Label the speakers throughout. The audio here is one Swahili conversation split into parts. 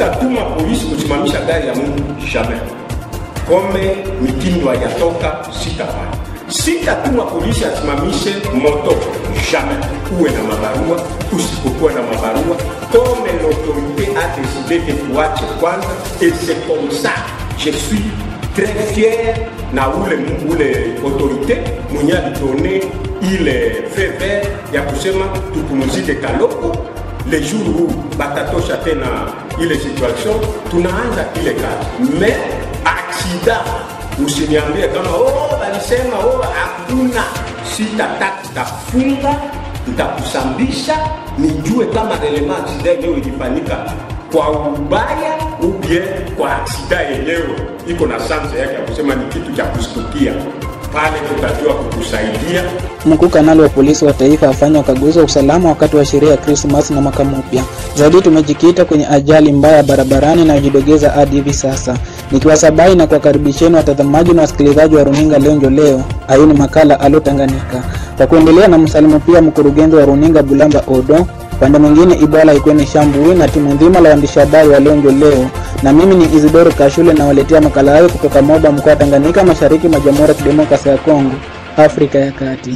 Speaker 1: sitatuma polisi kusimamisha gari ya mtu jamais kome mitindo hayatoka sitafanya sitatuma polisi asimamishe moto jamais uwe na mabarua usipokuwa na mabarua comme l'autorité a décidé de tuache kwanza et c'est comme ça je suis très fier na ule, ule autorité mwenye alidone ile feu vert ya kusema tupumuzike kaloko le jour huu batatosha tena ile situation tunaanza ile kazi me aksida usiniambie kama oh, walisema oh, hakuna sitataka tafunga nitakusambisha nijue kama relema aksida yenyewe ilifanyika kwa ubaya ubie kwa aksida yenyewe iko na sanse yake ya kusema ni kitu cha kustukia pale tutajua kukusaidia
Speaker 2: Mkuu kanali wa polisi wa taifa afanya ukaguzi wa usalama wakati wa sherehe ya Krismasi na mwaka mpya. Zaidi tumejikita kwenye ajali mbaya barabarani inayojidogeza hadi hivi sasa. Nikiwasabai na kuwakaribisheni watazamaji na wasikilizaji wa runinga Lenjo leo, hii ni makala Alo Tanganyika. Kwa kuendelea na msalimu pia mkurugenzi wa runinga Bulamba Odo, upande mwingine Ibwala Ikweni Shambui na timu nzima la waandishi habari wa Lenjo leo, na mimi ni Isidoro Kashule nawaletea makala hayo kutoka Moba, mkoa wa Tanganyika, mashariki mwa Jamhuri ya Kidemokrasia ya Kongo, Afrika ya Kati.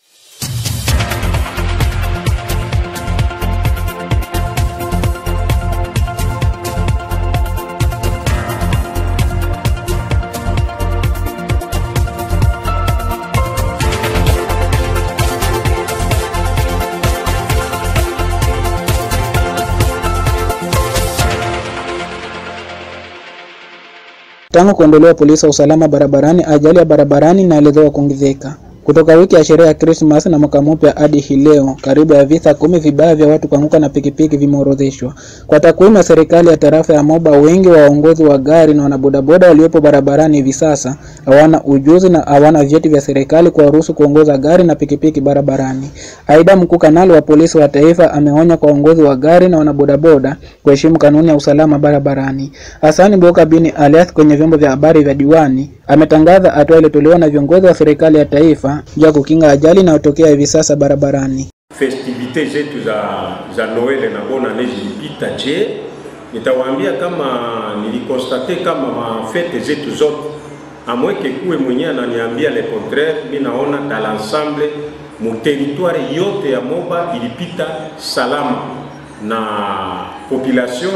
Speaker 2: Tangu kuondolewa polisi wa usalama barabarani, ajali ya barabarani inaelezewa kuongezeka. Kutoka wiki ya sherehe ya Krismas na mwaka mpya hadi hii leo, karibu ya visa kumi vibaya vya watu kuanguka na pikipiki vimeorodheshwa. Kwa takwimu ya serikali ya tarafa ya Moba, wengi wa waongozi wa gari na wanabodaboda waliopo barabarani hivi sasa hawana ujuzi na hawana vyeti vya serikali kuwaruhusu kuongoza gari na pikipiki barabarani. Aidha, mkuu kanali wa polisi wa taifa ameonya kwa waongozi wa gari na wanabodaboda kuheshimu kanuni ya usalama barabarani. Hasani Boka Bini Alias kwenye vyombo vya habari vya diwani ametangaza hatua iliyotolewa na viongozi wa serikali ya taifa juu ya kukinga ajali inayotokea hivi sasa barabarani.
Speaker 1: festivite zetu za, za Noel na bona annee zilipita. Je, nitawaambia kama nilikonstate kama mafete zetu zote amweke kuwe mwenyewe ananiambia le contraire, mi naona dans l'ensemble mu territoire yote ya Moba ilipita salama na population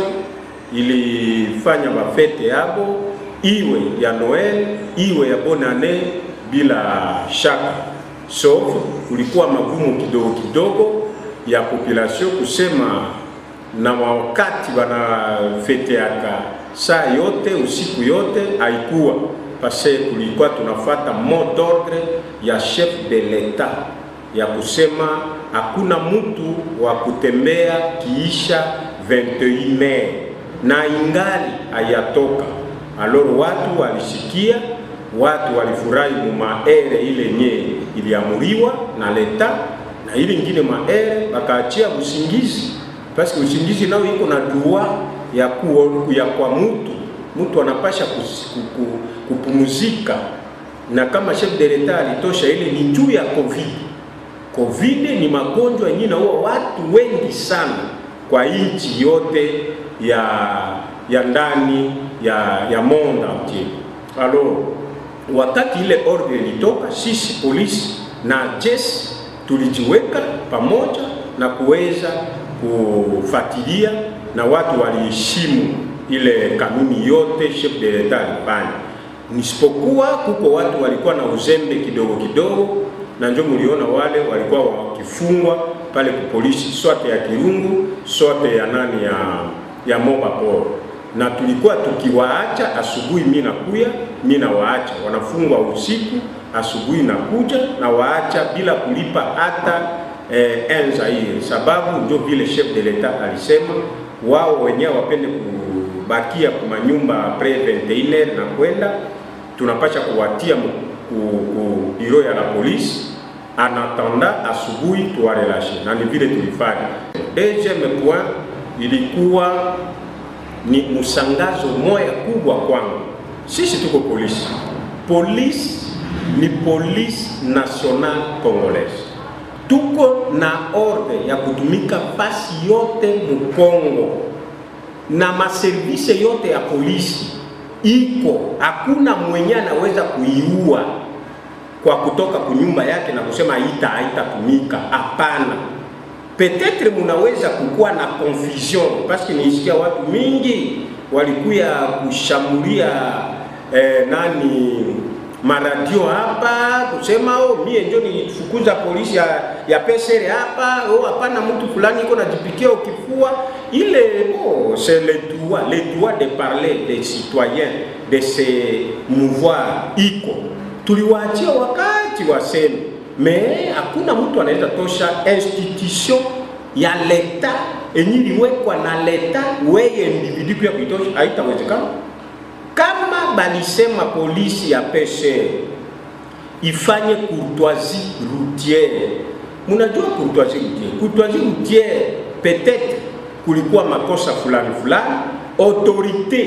Speaker 1: ilifanya mafete yabo iwe ya Noel iwe ya bonne annee bila shaka sauf kulikuwa magumu kidogo kidogo ya population kusema na wakati wanafeteaka saa yote usiku yote haikuwa pase, kulikuwa tunafata mot d'ordre ya chef de l'etat ya kusema hakuna mtu wa kutembea kiisha 21 Mei na ingali hayatoka. Alors watu walisikia watu walifurahi mumaere ile nye iliamuriwa na leta na ile ingine maere bakaachia usingizi, paske usingizi nao iko na droit ya, ku, ya kwa mutu mtu anapasha kupumuzika, na kama chef de l'etat alitosha ile ni juu ya covid. Covid ni magonjwa yenyewe naua watu wengi sana kwa nchi yote ya ya ndani ya ya monde entier. Alors wakati ile ordre ilitoka, sisi polisi na jeshi tulijiweka pamoja na kuweza kufuatilia, na watu waliheshimu ile kanuni yote chef de l'etat alifanya, nisipokuwa kuko watu walikuwa na uzembe kidogo kidogo, na ndio mliona wale walikuwa wakifungwa pale ku polisi sote ya Kirungu sote ya nani ya ya Moba Poro na tulikuwa tukiwaacha asubuhi, mi nakuya mi nawaacha, wanafungwa usiku, asubuhi nakuja na waacha bila kulipa hata eh, enza hiyo, sababu ndio vile chef de l'etat alisema wao wenyewe wapende kubakia kwa manyumba apres 21 na kwenda, tunapasha kuwatia ku biro ya la polisi anatanda asubuhi tuwarelashe, na ni vile tulifanya. Deuxième point ilikuwa ni msangazo moya kubwa kwangu. Sisi tuko polisi, polisi ni polisi national congolaise, tuko na ordre ya kutumika pasi yote Mukongo, na maservise yote ya polisi iko, hakuna mwenye anaweza kuiua kwa kutoka kunyumba yake na kusema haita haitatumika. Hapana, petetre munaweza kukuwa na confusion parce que nisikia watu mingi walikuya kushambulia eh, nani maradio hapa kusema oh, mie ndio nilifukuza polisi ya, ya pesere hapa oh, hapana mtu fulani iko najipikia ukifua ile oh, c'est le droit le droit de parler des citoyens de se mouvoir iko tuliwaachia wakati waseme me hakuna mtu anaweza tosha institution ya leta enye iliwekwa na leta weye individu pia kuitosha haitawezekana kama balisema polisi ya peshe ifanye courtoisie routière. Munajua courtoisie routière, courtoisie routière peut-être kulikuwa makosa fulani fulani, autorité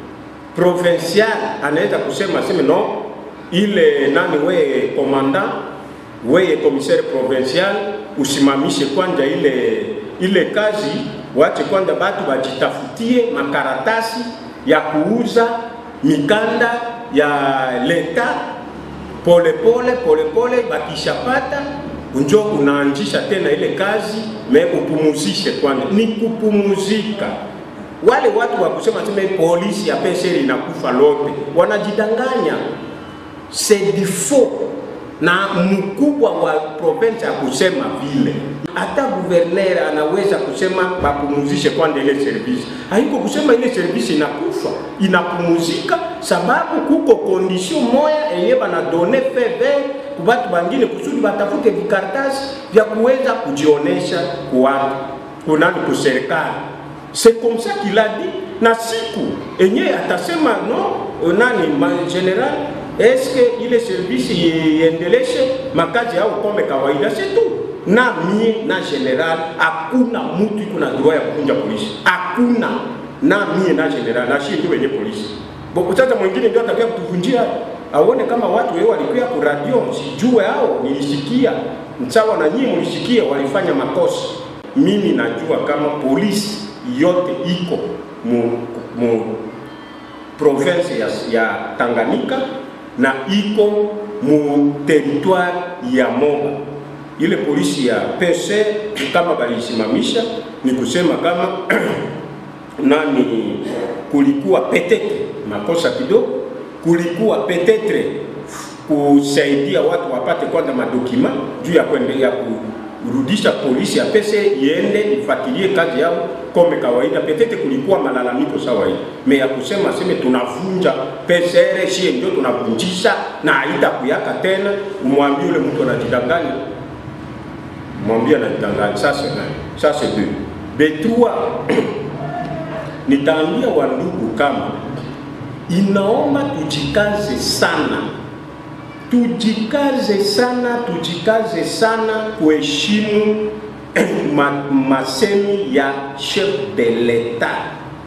Speaker 1: provinciale anaweza kusema sema no, ile nani, weye commandant, weye commissaire provincial, usimamishe kwanja ile ile kazi, wache kwanza batu bajitafutie makaratasi ya kuuza mikanda ya leta polepole polepole, bakishapata njo unaanzisha tena ile kazi me upumuzishe kwanza. Ni kupumuzika. Wale watu wa kusema sema polisi ya peseri inakufa lote, wanajidanganya, c'est du faux. Na mkubwa wa province ya kusema vile hata guverner anaweza kusema bapumuzishe kwanza ile service. Haiko kusema ile service inakufa, inapumuzika sababu kuko condition moya enye banadone feve kubatu bangine kusudi batafute vikaratasi vya kuweza kujionesha kuwatu kunani kuserikali. C'est comme ça qu'il a dit, na siku enye atasema no nani ma general eske ile service iendeleshe makazi au kome kawaida, c'est tout na mie na general hakuna mtu iko na droit ya kuvunja polisi, hakuna na mie na general na shie ndio wenye polisi bo. Sasa mwingine ndio atakuja kutuvunjia, aone kama watu wao walikuwa ku radio, sijue hao nilisikia msawa na nyinyi mlisikia walifanya makosa. Mimi najua kama polisi yote iko mu, mu province ya, ya Tanganyika na iko mu territoire ya Moba ile polisi ya PC kama balisimamisha ni kusema kama nani, kulikuwa petetre makosa kidogo, kulikuwa petetre kusaidia watu wapate kwanza madokima juu ya kuendelea kurudisha polisi ya PC iende ifuatilie kazi yao kome kawaida. Petetre kulikuwa malalamiko sawa hii me ya kusema seme tunavunja PCR, shie ndio tunavunjisha na haitakuyaka tena, umwambie ule mtu anajidanganya mwambie anajidanganya. Sasa nani? Sasa deux betrua nitaambia wandugu kama inaomba tujikaze sana, tujikaze sana, tujikaze sana kuheshimu ma, masemi ya chef de l'etat.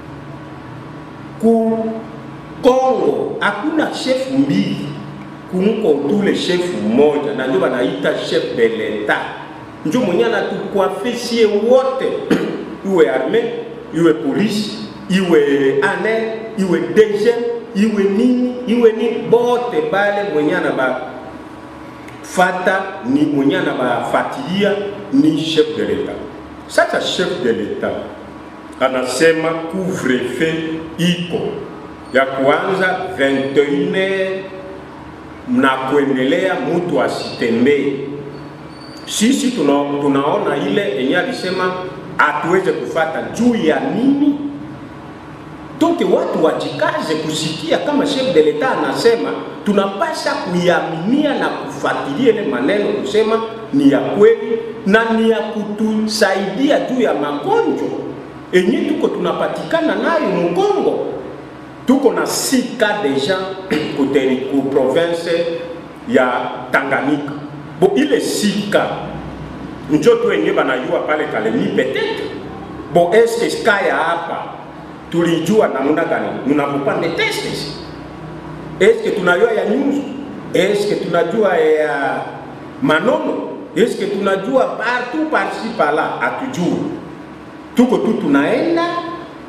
Speaker 1: Ku Kongo hakuna chef mbili, kumko tule chef mmoja, na ndio wanaita chef de l'etat njo mwenye anatukuafisie wote iwe arme iwe polisi iwe ane iwe DG iwe nini iwe nini, bote bale mwenye anabafata ni mwenye anabafatilia ni chef de l'etat. Sasa chef de l'etat anasema couvre-feu iko ya kuanza 21 na kuendelea, mtu asitembee sisi tuna, tunaona ile yenye alisema hatuweze kufata juu ya nini? Toke watu wajikaze kusikia kama chef de l'etat anasema, tunapasha kuiaminia na kufuatilia ile maneno kusema ni ya kweli na ni ya kutusaidia juu ya magonjwa enye tuko tunapatikana nayo Mkongo. Tuko na sika deja kuteri ku province ya Tanganyika bo ile sika njo tu wenye banajua pale Kalemi peut-être bo eske skaya hapa tulijua namna gani mnapopande testes eske tunajua ya nyuzu eske tunajua ya manono eske tunajua partout parci pala atujua tuko tu tunaenda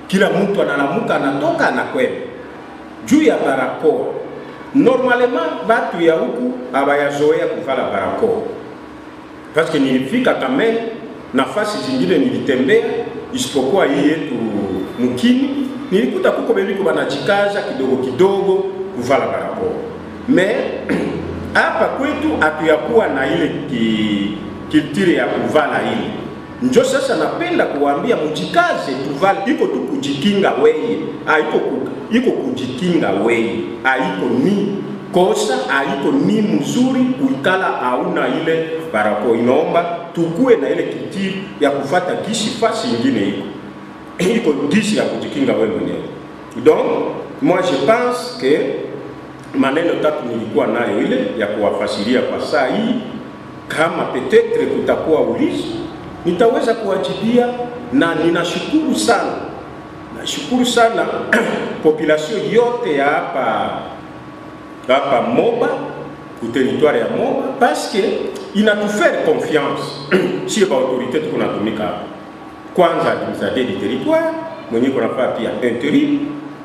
Speaker 1: kila mtu analamuka anatoka anakwenda juu ya barakoa. Normalement batu ya huku abayazoea kuvala barakoa, paske nilifika kamene nafasi zingine nilitembea, isipokuwa hii yetu mkini, nilikuta kuko bebiko banajikaza kidogo kidogo kuvala barakoa me hapa kwetu hatuyakuwa na ile ki, kiltire ya kuvala ile njo sasa napenda kuwaambia mujikaze tuvale, iko tu kujikinga weye, haiko ku, iko kujikinga weye, haiko ni kosa, haiko ni mzuri kuikala hauna ile barakoa. Inaomba tukue na ile kitiri ya kufata gishi fasi ingine iko iko gishi ya kujikinga wewe mwenyewe. Donc moi je pense que maneno tatu nilikuwa nayo ile ya kuwafasiria kwa saa hii, kama petetre kutakuwa ulizo nitaweza kuwajibia, na ninashukuru sana, nashukuru sana population yote ya hapa hapa Moba ku territoire ya Moba parce que inatufaire confiance sie ba autorité tuko natumika hapa, kwanza administrateur du territoire mwenye kunafaa pia interim,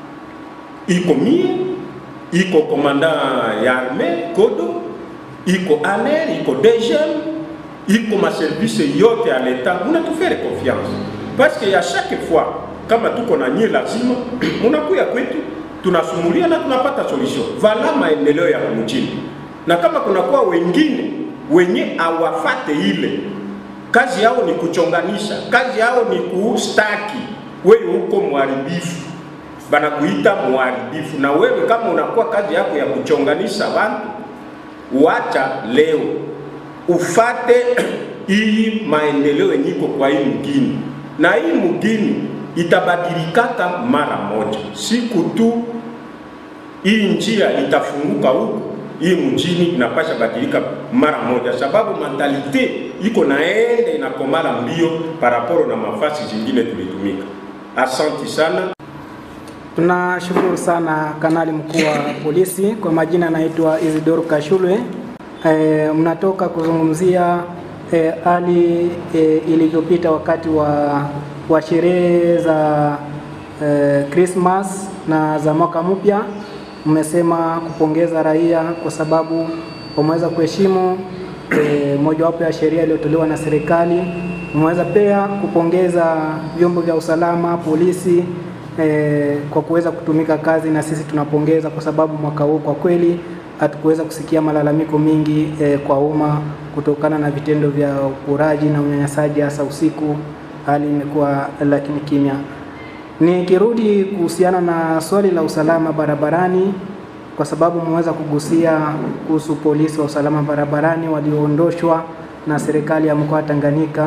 Speaker 1: iko mie, iko commandant ya armée Kodo, iko ANER, iko DGM iko maservise yote ya leta munatufere confiance parce que ya chaque fois kama tuko na nyie lazima munakuya kwetu tunasumulia na tunapata solution vala maendeleo ya mjini na kama kunakuwa wengine wenye awafate ile kazi yao ni kuchonganisha kazi yao ni kustaki wewe huko mharibifu banakuita mharibifu na wewe kama unakuwa kazi yako ya kuchonganisha watu wacha leo ufate hii maendeleo yenyiko kwa hii mgini, na hii mgini itabadilikaka mara moja. Siku tu hii njia itafunguka huku, hii mjini inapasha badilika mara moja, sababu mentalite iko naende inakomala mbio paraporo na mafasi zingine tulitumika. Asanti sana.
Speaker 3: Tunashukuru sana kanali mkuu wa polisi. Kwa majina naitwa Isidoro Kashulwe. E, mnatoka kuzungumzia hali e, e, ilivyopita wakati wa, wa sherehe za e, Christmas na za mwaka mpya. Mmesema kupongeza raia kwa sababu wameweza kuheshimu e, mojawapo ya sheria iliyotolewa na serikali. Mmeweza pia kupongeza vyombo vya usalama, polisi e, kwa kuweza kutumika kazi, na sisi tunapongeza kwa sababu mwaka huu kwa kweli hatukuweza kusikia malalamiko mingi eh, kwa umma kutokana na vitendo vya uporaji na unyanyasaji hasa usiku. Hali imekuwa lakini kimya. Nikirudi kuhusiana na swali la usalama barabarani, kwa sababu mmeweza kugusia kuhusu polisi wa usalama barabarani walioondoshwa na serikali ya mkoa wa Tanganyika,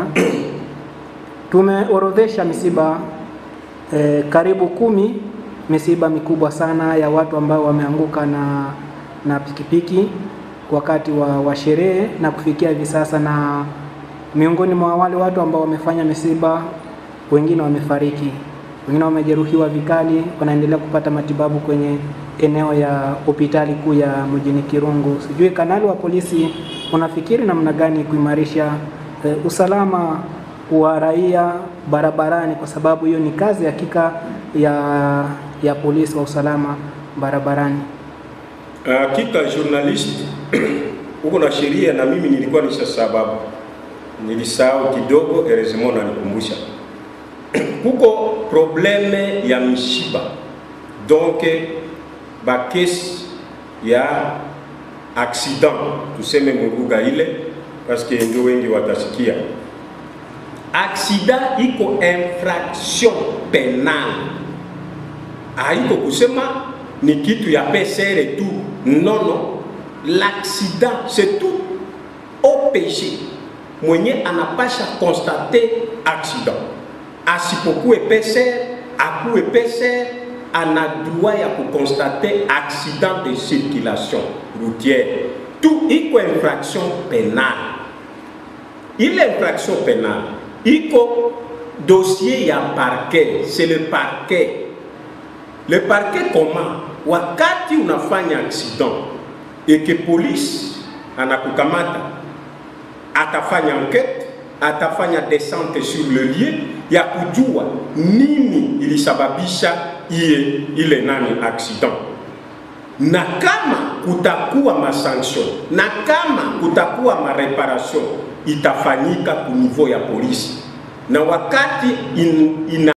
Speaker 3: tumeorodhesha misiba eh, karibu kumi, misiba mikubwa sana ya watu ambao wameanguka na na pikipiki wakati wa, wa sherehe na kufikia hivi sasa, na miongoni mwa wale watu ambao wamefanya misiba, wengine wamefariki, wengine wamejeruhiwa vikali, wanaendelea kupata matibabu kwenye eneo ya hospitali kuu ya mjini Kirungu. Sijui kanali wa polisi, unafikiri namna gani kuimarisha e, usalama wa raia barabarani, kwa sababu hiyo ni kazi hakika ya, ya polisi wa usalama barabarani.
Speaker 1: Hakika uh, journalist huko na sheria, na mimi nilikuwa nisha sababu nilisahau kidogo, heureusement nanikumbusha kuko probleme ya mishiba donc bakesi ya accident tuseme mulugha ile, paske ndio wengi watasikia accident iko infraction penal, haiko kusema ni kitu ya PCR tu. Non, non, l'accident c'est tout OPG mwenye anapasha konstate accident, asipokuwe PCR akuwe PCR, ana droit ya kukonstate accident de circulation routière. Tout iko infraction penale. Ile infraction penale iko dossier ya parquet, c'est le parquet le parquet comment wakati unafanya accident eke polisi anakukamata atafanya enquête atafanya descente sur le lieu ya kujua nini ilisababisha iye ile nani accident na kama kutakuwa masanction na kama kutakuwa mareparation itafanyika ku niveau ya polisi, na wakati in, ina